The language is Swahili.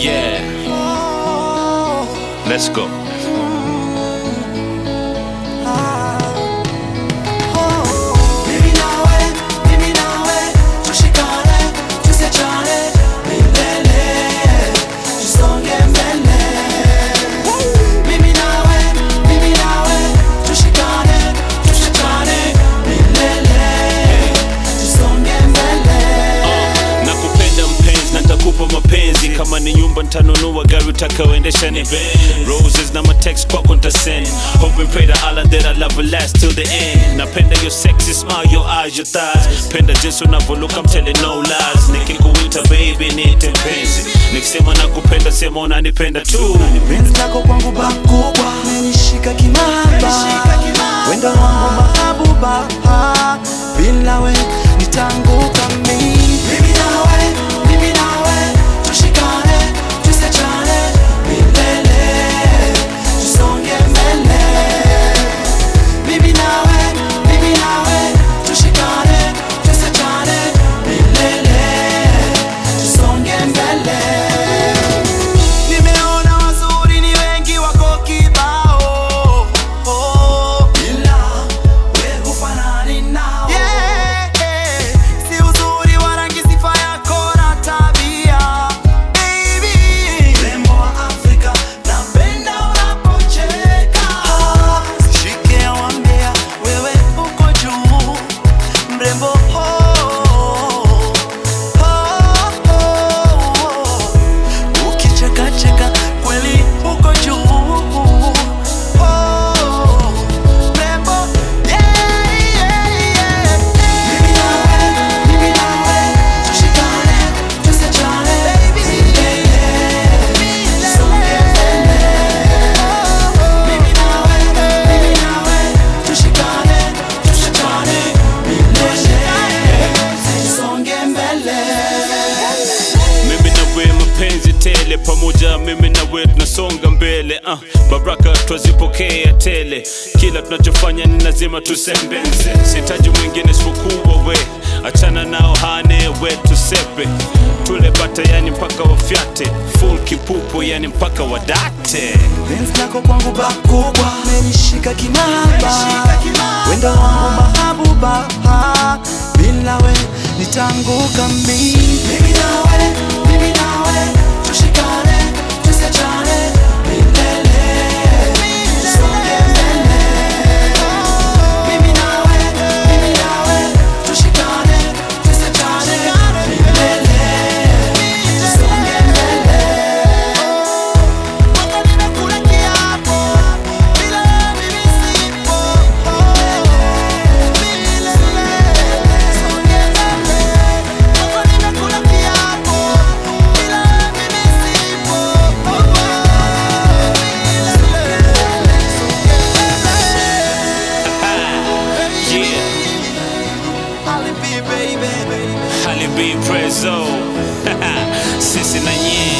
Yeah, let's go. Mimi nawe, mimi nawe, tushikane, tusiachane milele, tusonge mbele. Mimi nawe, mimi nawe, tushikane, tusiachane milele, tusonge mbele. nakupenda mpenzi na nitakupa mapenzi kama ni nyumba ntanunua gari utakaoendesha ni Benz. roses na matext kwako ntasend hope and pray to Allah that I love will last till the end napenda your sexy smile your eyes your thighs penda jinsi unavyoluka I'm telling no lies nikikuita baby niite mpenzi nikisema nakupenda sema unanipenda tu penzi lako kwangu bakubwa menishika kimaba wendo wangu mahabuba bila we nitanguka mi mimi nawe mimi nawe tushikane tusiachane milele tusonge mbele mimi nawe mimi nawe tushikane tusiachane milele tusonge mbele Nimeona wazuri ni wengi wako kibao ila we hufanani nao yeah, yeah. Si uzuri wa rangi sifa yako na tabia baby Rembo wa Afrika napenda unapocheka Shike wambea wewe uko juu mrembo oh, oh, oh. Ukichekacheka kweli uko juu Oh, mrembo, yeah, yeah, yeah. Mimi nawe, mimi nawe, tushikane, tusiachane, milele, tusonge mbele. Mimi nawe, mimi nawe, tushikane, tusiachane, milele, tusonge mbele. mimi na we mapenzi tele pamoja mimi na we tunasonga mbele uh, baraka twazipokea tele kila tunachofanya ni lazima tusembenze sitaji mwingine isipokuwa we achana nao hane we tusepe tule bata yani mpaka wafyate full kipupo yani mpaka wadate penzi lako kwangu bakubwa menishika kinaba wendo wangu mahabuba bila we nitanguka mi mimi nawe mimi nawe tushikane tusiachane milele tusonge mbele mimi nawe mimi nawe tushikane tusiachane milele tusonge mbele Wako nimekula kiapo, bila mimi sipo. Milele, songe mbele. Wako nimekula kiapo, bila mimi sipo. Milele, songe mbele. yeah Alibi, baby. halibi prezo sisi na nyie